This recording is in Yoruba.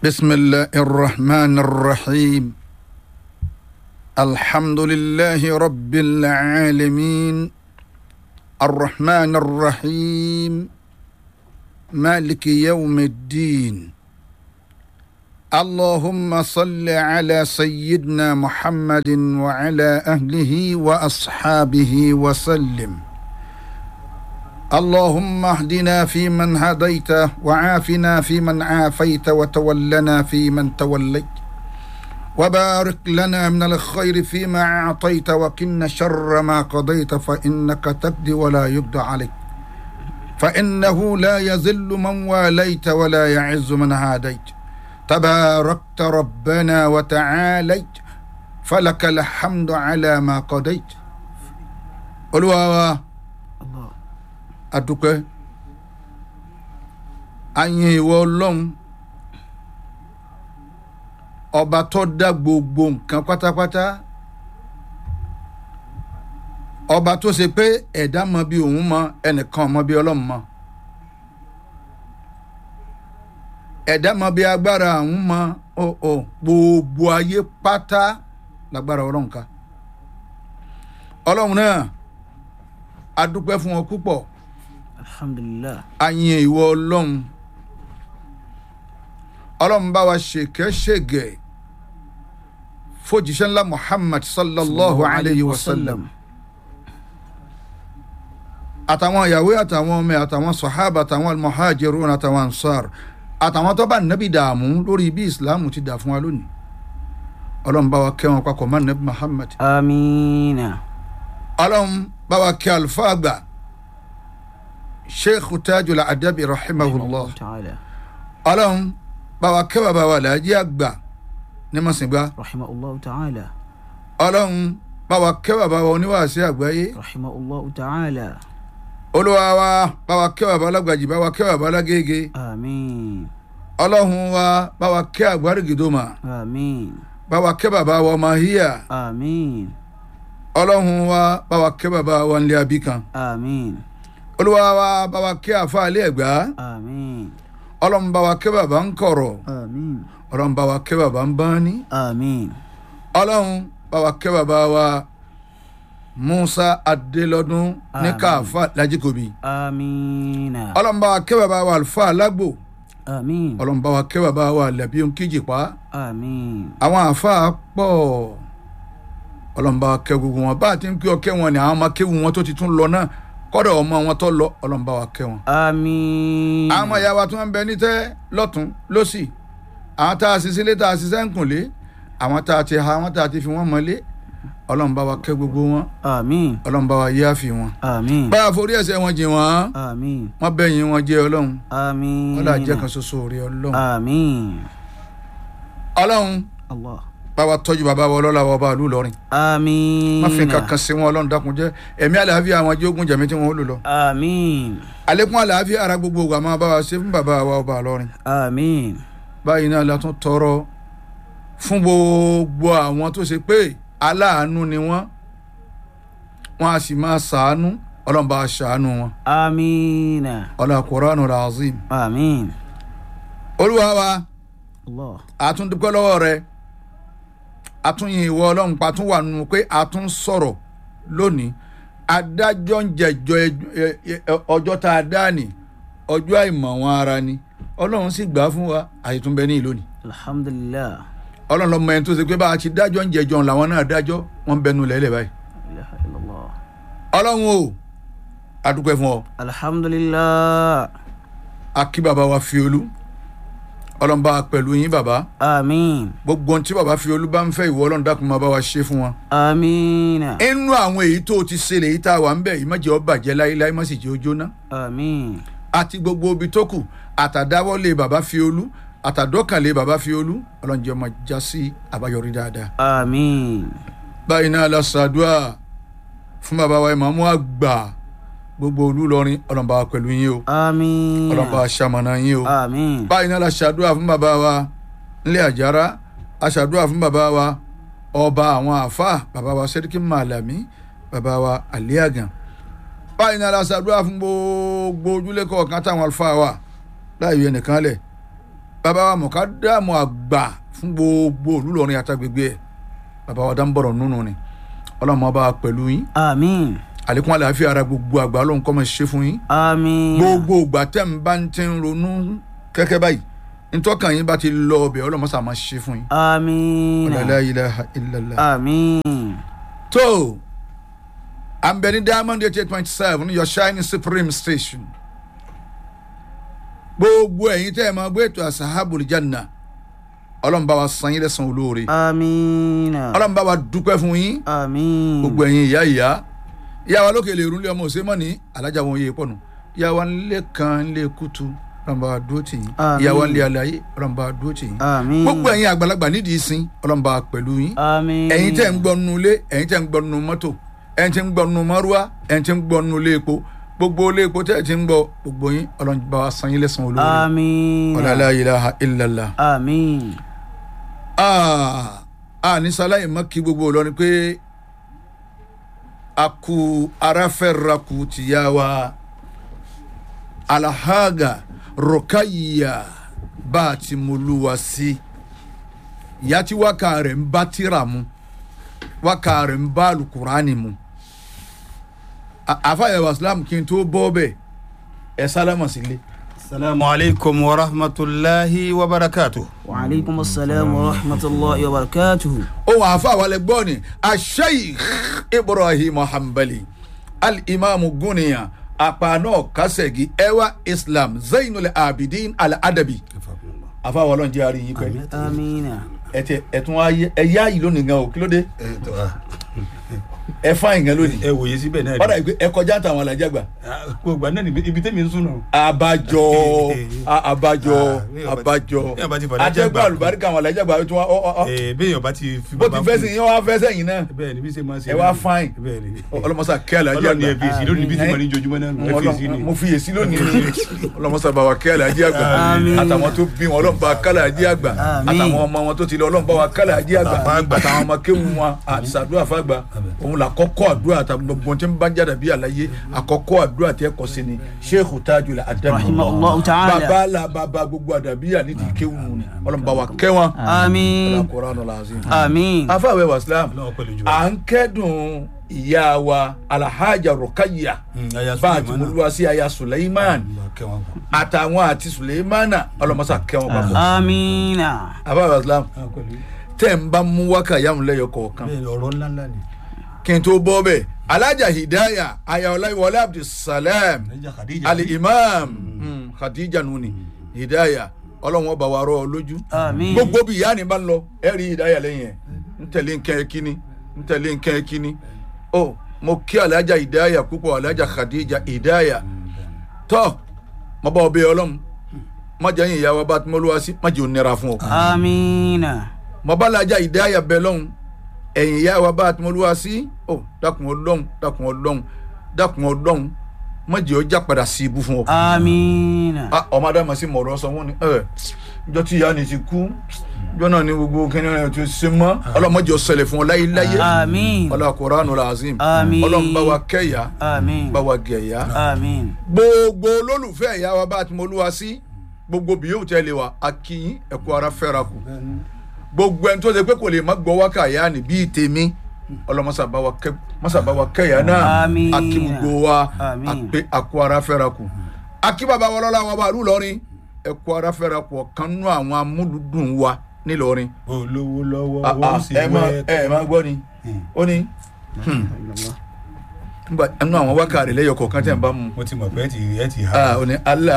بسم الله الرحمن الرحيم الحمد لله رب العالمين الرحمن الرحيم مالك يوم الدين اللهم صل على سيدنا محمد وعلى اهله واصحابه وسلم اللهم اهدنا فيمن هديت وعافنا فيمن عافيت وتولنا فيمن توليت وبارك لنا من الخير فيما اعطيت وقنا شر ما قضيت فانك تقضي ولا يقضى عليك فانه لا يذل من واليت ولا يعز من هاديت تباركت ربنا وتعاليت فلك الحمد على ما قضيت قلوا adúpẹ́ ayin ìwọ ọlọ́run ọba tó dá gbogbo nǹkan pátápátá ọba tó ṣe pé ẹ̀dá mọ bí òun mọ ẹnìkan mọ bí ọlọ́run mọ ẹ̀dá mọ bí agbára àwọn mọ ọ gbogbo ayé pátá lágbára ọlọ́run ká ọlọ́run náà adúpẹ́ fún ọ púpọ̀ alhamdulilah ayin ìwọ ọlọ́run ọlọ́run bá wa ṣèkẹ́ ṣègẹ̀ fojìṣẹ́ ńlá muhammad sallallahu alayhi wa sallam àtàwọn ìyàwó àtàwọn ọmọ àtàwọn sahaba àtàwọn almuhajirun àtàwọn ansar àtàwọn tó bá nàbì dààmú lórí bí islam ti dà fún wa lónìí ọlọ́run bá wa kẹ́ wọn papọ̀ mọ́ nàbì muhammad amiina ọlọ́run bá wa kẹ́ àlùfáà gbà sheikh tajul adabi rahimahullah ta'ala ọlọ́run bá wa kẹ́ bàbá wa làájí àgbà ní mọ̀sìngbà rahimahullah ta'ala ọlọ́run bá wa kẹ́ bàbá wa oníwàásí àgbáyé rahimahullah ta'ala olúwa wa bá wa kẹ́ bàbá alágbàjì bá wa kẹ́ bàbá alágége amiin ọlọ́run wa bá wa kẹ́ àgbárígìdòmà amiin bá wa kẹ́ bàbá wa ọmọ híyà amiin ọlọ́run wa bá wa kẹ́ bàbá wa ńlẹ̀ abíkan amiin olúwa wa bá wa kẹ́ àfa alẹ́ ẹ̀gbá amiin ọlọ́run bá wa kẹ́ bàbá ń kọ̀rọ̀ amiin ọlọ́run bá wa kẹ́ bàbá ń bání amiin ọlọ́run bá wa kẹ́ bàbá wa musa adélọ́dún ní Àmín. káfá lajikobi amiina ọlọ́run bá wa kẹ́ bàbá wa alfa alágbò amiin ọlọ́run bá wa kẹ́ bàbá wa lẹ́bí kíjìpá amiin àwọn àáfàá pọ̀ ọlọ́run bá wa kẹ́ gbogbo wọn bá a ti ń pé ọkẹ́ wọn ni àwọn ọmọ kéwu wọn tó ti tún lọ náà kọ́dọ̀ ọmọ wọn tó lọ ọlọ́run bá wa kẹ́ wọn. amiin àwọn ọmọ ìyá wa tí wọ́n ń bẹ ní tẹ́ lọ́tún lọ́sì àwọn tá a sì sílé tá a sì sẹ́ǹkùnlé àwọn tá a ti ha àwọn tá a ti fi wọ́n mọ́lé ọlọ́run bá wa kẹ́ gbogbo wọn amiin ọlọ́run bá wa yááfì wọn. amiin bá a forí ẹ̀ṣẹ̀ wọn jìn wọ́n amiin wọ́n bẹ̀yìn wọn jẹ́ ọlọ́run amiin wọ́n dà jẹ́ kan ṣoṣo rí ọlọ́run. amiin ọlọ́run allah bá wa tọ́jú bàbá wa ọlọ́lá wa bá a lù lọ́rin. amiin má fi kankan sí wọn ọlọ́run dákun jẹ́ ẹ̀mí àlàáfíà àwọn jógun jẹ̀mí tí wọ́n ó lò lọ. amiin àlékún àlàáfíà ara gbogbo wa máa bá wa ṣe fún bàbá wa ọba àlọ́rin. amiin báyìí náà la tún tọrọ fún gbogbo àwọn tó ṣe pé aláàánú ni wọ́n wọ́n a sì máa ṣàánú ọlọ́run bá a ṣàánú wọn. amiina ọlọ́run Qur'anul Azim. amiin olúwa wa allah àtúndúpẹ́ lọ́wọ́ rẹ àtúnyìn ìwọ ọlọ́run pa tún wà nù pé a tún sọ̀rọ̀ lónìí adájọ́ ń jẹjọ́ ẹ- ẹ- ẹ- ọjọ́ tá a dá ní ọjọ́ àìmọ̀ wọn ara ni ọlọ́run sì gbà á fún wa àìtúnbẹ ní ìlú ni alhamdulilah ọlọ́run lọ́mọ ẹni tó ṣe pé bá a ti dájọ́ ń jẹjọ́ làwọn náà dájọ́ wọ́n ń bẹnu lẹ́lẹ̀ báyìí ilaha illallah ọlọ́run o adúpẹ́ fún ọ alhamdulilah akí bàbá wa fi olú ọlọ́run bá a pẹ̀lú yín bàbá amiin gbogbo ohun tí bàbá fi olú bá ń fẹ́ ìwọ ọlọ́run dákun máa bá wa ṣe fún wọn amiina inú àwọn èyí tó ti ṣe lèyí tá a wà ń bẹ̀ yìí má jẹ́ ó bàjẹ́ láéláé má sì jẹ́ ó jóná amiin àti gbogbo ibi tó kù àtàdáwọ́lé bàbá fi olú àtàdọ́kànlé bàbá fi olú ọlọ́run jẹ́ ọmọ já sí àbáyọrí dáadáa. amiin báyìí náà la ṣàdúrà fún bàbá wa ìmọ̀ọ́mú àgbà gbogbo olú lọrin ọlọ́run bá wa pẹ̀lú yín o amiina ọlọ́run bá wa ṣamọ̀nà yín o. amiin báyìí náà la ṣàdúrà fún bàbá wa nílẹ̀ àjára a ṣàdúrà fún bàbá wa ọba àwọn àáfàá bàbá wa sẹ́ríkì màlàmí bàbá wa àlíàgàn báyìí náà la ṣàdúrà fún gbogbo ojúlé kọ̀ọ̀kan táwọn àlùfáà wà láì yọ ẹnìkan lẹ̀ bàbá wa mọ̀kádàmù àgbà fún gbogbo olùlọrin àtàgbègbè ẹ̀ bàbá wa dáńbọ̀rọ̀ nínú ni ọlọ́mọ bá wa pẹ̀lú yín àmín àlékún àlàáfíà ara gbogbo àgbà ọlọ́run kọ́ mọ̀ ṣe fún yín àmín gbogbo ìgbà tẹ́ ń bá ń ti ń ronú kẹ́kẹ́ báyìí ntọ́kàn yín bá ti lọ ọbẹ̀ ọlọ́mọ sàmà ṣe fún yín àmín la ilaha illallah. àmín tó à ń bẹ ní diamond eight eight point seven your shining supreme station gbogbo ẹ̀yin tẹ́ ẹ̀ máa gbé ètò asahabul janna ọlọ́run bá wa san yín lẹ́san olóore àmín ọlọ́run bá wa dúpẹ́ fún yín àmín gbogbo ẹ̀yin ìyá ìyá ìyá wa lókè lè rúnlé ọmọ òsèmọ́ ní alájà wọn yé pọ̀nù ìyá wa nílé kan nílé kútu ọlọ́run bá wa dúró tì yín Àmín. ìyá wa nílé alayé ọlọ́run bá wa dúró tì yín àmín gbogbo ẹ̀yin àgbàlagbà nídìí sin ọlọ́run bá wa pẹ̀lú yín àmín ẹ̀yin tẹ́ ń gbọ́ nínú ilé ẹ̀yin tẹ́ ń gbọ́ nínú mọ́tò ẹ̀yin tẹ́ ń gbọ́ nínú márúwá ẹ̀yin tẹ́ ń gbọ́ nínú ilé epo gbogbo ilé epo tẹ́ ẹ̀ ti ń gbọ́ gbogbo yín ọlọ́run bá wa san yín lẹ́san olóore àmín ọ̀là la ilaha illallah. àmín Ah, a ní sáláyé mọ́ kí gbogbo lọ ni pé a kú aráfẹ́rakù tìyá wa alahaga rọ̀káyìyà bá a ti mú olúwa sí ìyá tí wákà rẹ̀ ń bá tíra mu wákà rẹ̀ ń bá alukurani mu A- àfàyè wàsílámù kí n tó bọ́ bẹ́ẹ̀ ẹ sálámà sílé. السلام عليكم ورحمة الله وبركاته وعليكم السلام ورحمة الله وبركاته ohun àfa wàlẹ̀ gbọ́ ni asheikh ibrahim hanbali alimami guniya apana kasegi ewa islam zainul abidin al-adabi àfa wàlọ́ njẹ́ àárín yín pẹ́ آمين ẹ̀tẹ̀ ẹ̀tún ayé ẹ̀yà yìí lónìí gan o kí ló dé ẹ fáyìn gan lónìí ẹ wòye síbẹ̀ náà ọ̀dà ìgbé ẹ kọjá táwọn alájà gbà gbogbo àná níbi ibi tẹ́mi ń sùn náà. abajọ a- abajọ Ah, abajọ bí ẹ bá ti fàdájà atẹ́gbà gbà. àlùbáríkà àwọn alájà gbà tó wá ọ ọ ọ Ee, béèyàn bá ti fi bó ti fẹ́ sìn yín wá fẹ́ sẹ́yìn náà bẹ́ẹ̀ ni bí ṣe máa ṣe. ẹ wá fáyìn bẹ́ẹ̀ ni. ọlọmọsà kẹ́ alájà ọlọ́run ni gbà. ẹ fi èsì lónìí bí ti máa ní jojúmọ́ náà ẹ fi èsì ni. mo fi yèsí lónìí ní ọlọmọsà bàbá kẹ́ alájí àgbà Àmín. àtàwọn tó bí wọn ọlọ́mọba kálá àjí àgbà Àmín. àtàwọn ọmọ wọn tó ti lọ ọlọ́mọba wa kálá àjí àgbà Àfá àgbà. àtàwọn ọmọ kéwù wọn àti sàdúrà fàgbà òun là kọ́kọ́ àdúrà àtàwọn gbogbo tí ń bá jáde bí àlàyé àkọ́kọ́ àdúrà tẹ́ kọ́ sí ni sheikh tajul adamu رحمه الله تعالى bàbá la bàbá gbogbo àdàbíyà ní ti kéwù ni ọlọ́mọba wa kẹ́ wọn آمين Al-Qur'anul azim آمين afáwẹ́ wa islam Ọlọ́run pẹ̀lú jù. à ń kẹ́dùn ìyá wa alhaja rukayya Mm, aya bá a ti Suleiman. múlùwà sí aya suleiman kẹwọn kù. àtàwọn àti suleimana ọlọmọsà kẹwọn papọ̀ آمين abáwọ̀ islam Ah, pẹ̀lú. tẹ́ ń bá mú wákà yàmù lẹ́yọ kọ̀ọ̀kan bẹ́ẹ̀ ni ọ̀rọ̀ ńlá ńlá ni. kí n tó bọ́ bẹ́ẹ̀ alhaja hidaya aya ọláyíwọlé abdulsalam Khadija, Khadija. ali imam mm, khadija nuni hidaya ọlọ́run ọba wa rọ ọ lójú آمين gbogbo bí ìyá ni bá ń lọ ẹ rí hidaya lẹ́yìn ẹ̀ ń tẹ̀lé nǹkan ẹ̀ kíní ń tẹ̀lé nǹkan ẹ̀ kíní ó mo kí alhaja hidaya púpọ̀ alhaja khadija hidaya tọ́ mo bá ọ bẹ ọlọ́run má jẹ́ yín ìyá wa bá tí mo lọ́wọ́ sí má jẹ́ ò nira fún ọ. آمين mo bá lajà ìdáyà bẹ lọ́hùn ẹ̀yìn ìyá wa bá tí mo lọ́wọ́ sí ọ dákun ọlọ́hun dákun ọlọ́hun dákun ọlọ́hun má jẹ́ ọjà padà sí ibú fún ọ. آمين Ah, ọmọ adama sí mọ̀rọ̀ sọ wọ́n ni ẹ̀ ìjọ tí ìyá ni ti kú ìjọ náà ni gbogbo kíni ẹ̀ ti ṣe mọ́ ọlọ́mọdé ọ̀sẹ̀lẹ̀ fún ọ láyé láyé آمين ọlọ́ Qur'anul azim Àmín. ọlọ́run bá wa kẹ́yà آمين bá wa gẹ̀yà آمين gbogbo olólùfẹ́ ìyá wa bá tí mo lọ́wọ́ sí gbogbo bí yóò tẹ́lẹ̀ wa akínyìn ẹ̀kọ́ ara fẹ́ra kù gbogbo ẹni tó ṣe pé kò lè má gbọ́ wákà yá ni bíi tèmi ọlọmọsàbáwa kẹyà náà Àmín. akí gbogbo wa Àmín. àpé àkó ara fẹ́ra kù akí bàbá wa lọ́la wọn bá lù lọ́rin ẹ̀kọ́ ara fẹ́ra kù ọ̀kan nú àwọn amúlùdùn wa nílọrin olówó lọ́wọ́ Ah, ó ah, sì ẹ máa wẹ́ ẹ máa gbọ́ ni ó ní nígbà ẹnu àwọn wákà rẹ̀ lẹ́yọ̀ kọ̀ọ̀kan tẹ̀ ń bá mu mo ti mọ̀ pé ẹ ti ẹ ti ha. ah, ó ní Allah